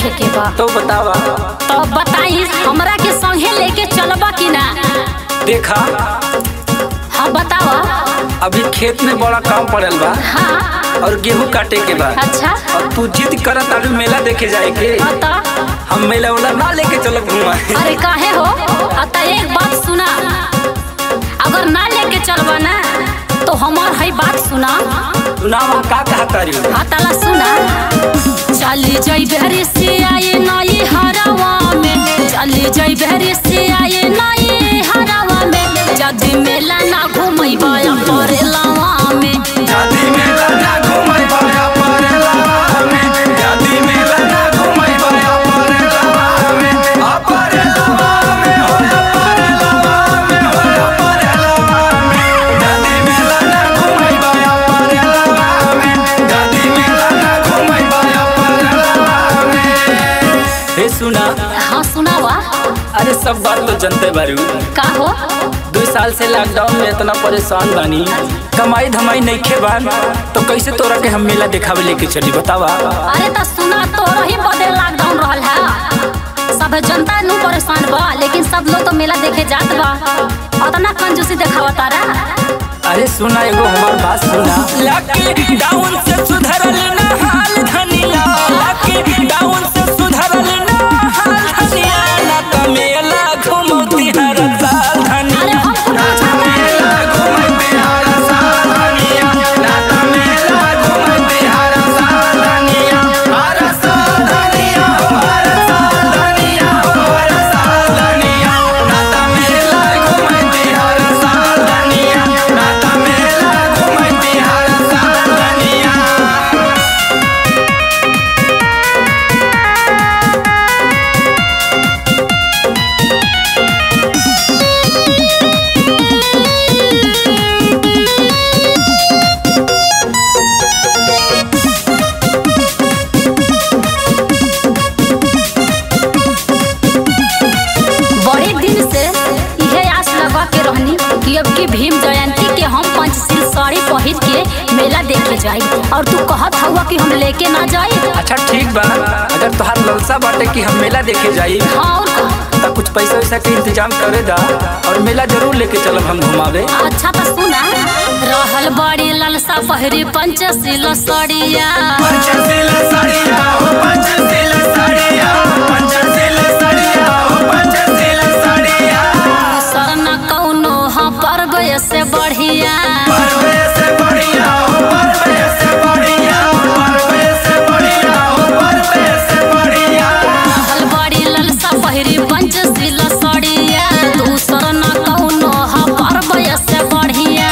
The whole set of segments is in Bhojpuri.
देखे के बा तो बतावा तो बताई हमरा के संगे लेके चलबा कि ना देखा हाँ बतावा अभी खेत में बड़ा काम पड़ल बा हाँ और गेहूं काटे के बा अच्छा और तू जिद करत आलू मेला देखे जाए के हाँ तो हम मेला वाला ना लेके चलब घुमा अरे काहे हो अत एक बात सुना अगर ना लेके चलबा ना तो हमार है बात सुना सुनावा का कहा तारी हाँ तला सुना चली जाई बहरी से आए नई हरावा में चली जाई बहरी से आए नई हरावा में जदी मेला ना घूमैबा परेलावा में जाति मेला ना घुमाई बाया परेला में जाति मेला ना घुमाई बाया परेला में आ परेला में होया परेला में होया परेला में जाति मेला ना घुमाई बाया परेला में जाति मेला ना घुमाई बाया परेला में हे सुना हाँ सुनावा अरे सब बात तो जनते बारू का हो दो साल से लॉकडाउन में इतना परेशान बानी कमाई धमाई नहीं खे बान तो कैसे तोरा के हम मेला दिखावे लेके चली बतावा अरे तो सुना तो रही बदे लॉकडाउन रहल है सब जनता नु परेशान बा लेकिन सब लोग तो मेला देखे जात बा अतना कंजूसी देखावा तारा अरे सुना एगो हमार बात सुना लॉकडाउन से सुधरल ना हाल धनिया लॉकडाउन से सुधरल ना हाल धनिया ना त मेला घुमती हर साल धनिया अरे हम कुछ घुमती हर साल धनिया ना त मेला घुमती हर साल धनिया हर साल धनिया हर साल धनिया हर साल धनिया ना त मेला घुमती हर साल धनिया ना त मेला घुमती हर साल धनिया बड़े दिन से यह आस लगा के रहनी कि अब की भीम जयंती के हम पंचशील साड़ी पहिर के मेला देखे जाई और तू कहत हुआ कि हम लेके ना जाई अच्छा ठीक बा अगर तोहार ललसा बाटे कि हम मेला देखे जाई हाँ और का? त कुछ पैसा वैसा के इंतजाम करे दा और मेला जरूर लेके चलब हम घुमावे अच्छा तो सुना रहल बड़ी ललसा पहिरी पंचशील साड़िया पंचशील साड़िया हो पंचशील साड़िया पंचशील साड़िया हो पंचशील साड़िया सरना कौनो हाँ पर्व से बढ़िया पर्वे से बढ़िया हो पर्वे से बढ़िया पर्वे से बढ़िया हो पर्वे से बढ़िया रहल बड़ी ललसा पहिरी पंचशील साड़िया दूसर न कौनो हाँ पर्व से बढ़िया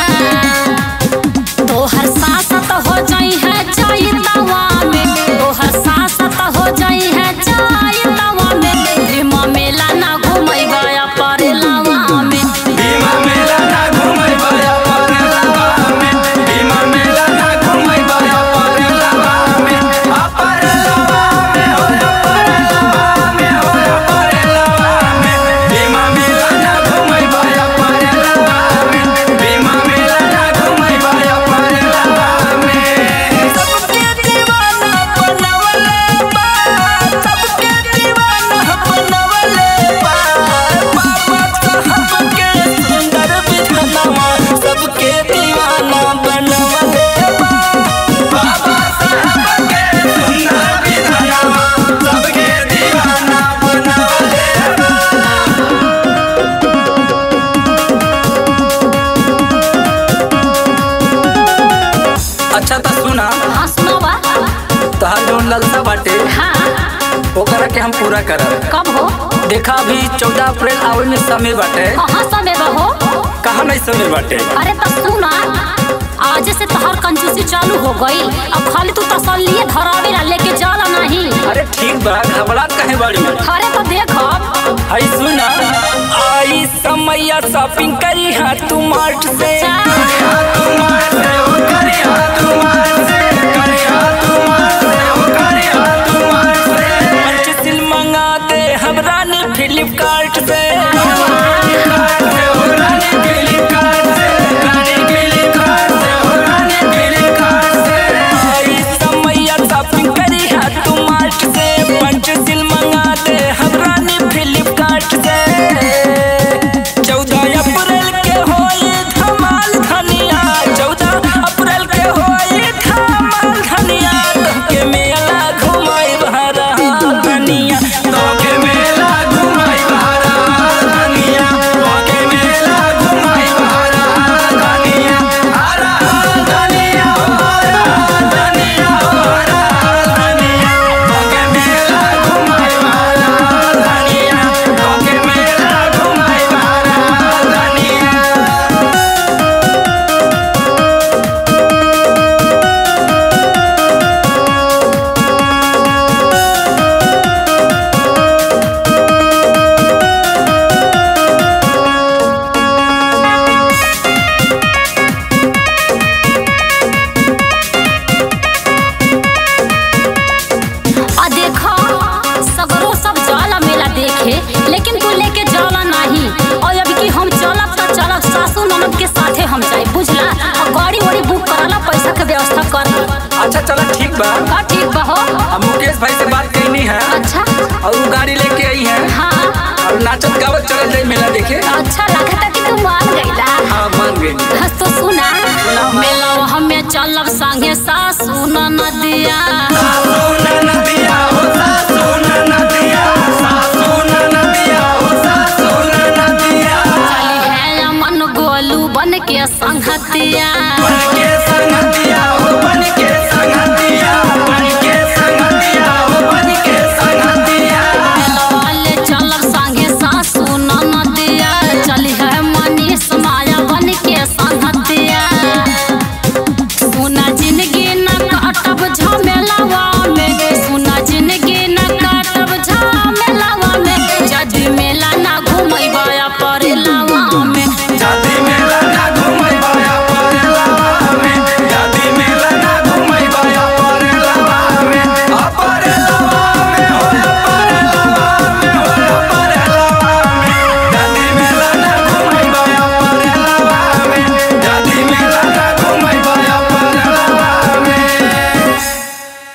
तोहर सासत हो जाई है जाई तवा में तोहर सासत हो जाई है जाई तवा में भीमा मेला ना घुमैबा परेलावा में भीमा मेला ना घुमई बाया परेलावा में भीमा मेला ना घुमई बाया परेलावा में आ परेलावा में होया परेलावा में होया परेलावा में भीमा मेला ना घुमई बाया परेलावा में भीमा मेला ना घुमई बाया परेलावा में सबके दीवाना बनवले बा सबके दीवाना बनवले बा बाबा साहब के सुंदर विधनवा सबके दीवाना बनवले बा बाबा साहब के सुंदर विधनवा सबके दीवाना बनवले बा अच्छा तो सुना हाँ सुनावा तोहार जौन ललसा बाटे हाँ ओकरा के हम पूरा करब कब हो देखा अभी चौदह अप्रैल आवे में समय बाटे कहाँ समय बहो कहाँ नहीं समय बाटे अरे तो सुना आज से तोहर कंजूसी चालू हो गई अब खाली तू तसल्ली धरावे ला लेके जाला नहीं अरे ठीक बा घबरात कहे बाड़ी अरे तो देख हई सुना आई समैया शॉपिंग करी हा तू मार्ट से पंचशील मंगा दे हम रानी फ्लिपकार्ट से आई समैया शॉपिंग करी हा तू मार्ट से पंचशील व्यवस्था कर ली अच्छा चला ठीक बा का ठीक बा हो अब मुकेश भाई से बात करनी है अच्छा और वो गाड़ी लेके आई है हाँ और नाचत गावत चल जाए मेला देखे अच्छा लगता कि तू मान गईला हाँ मान गई हस तो सुना मेला हमें चलब संगे सासू नदिया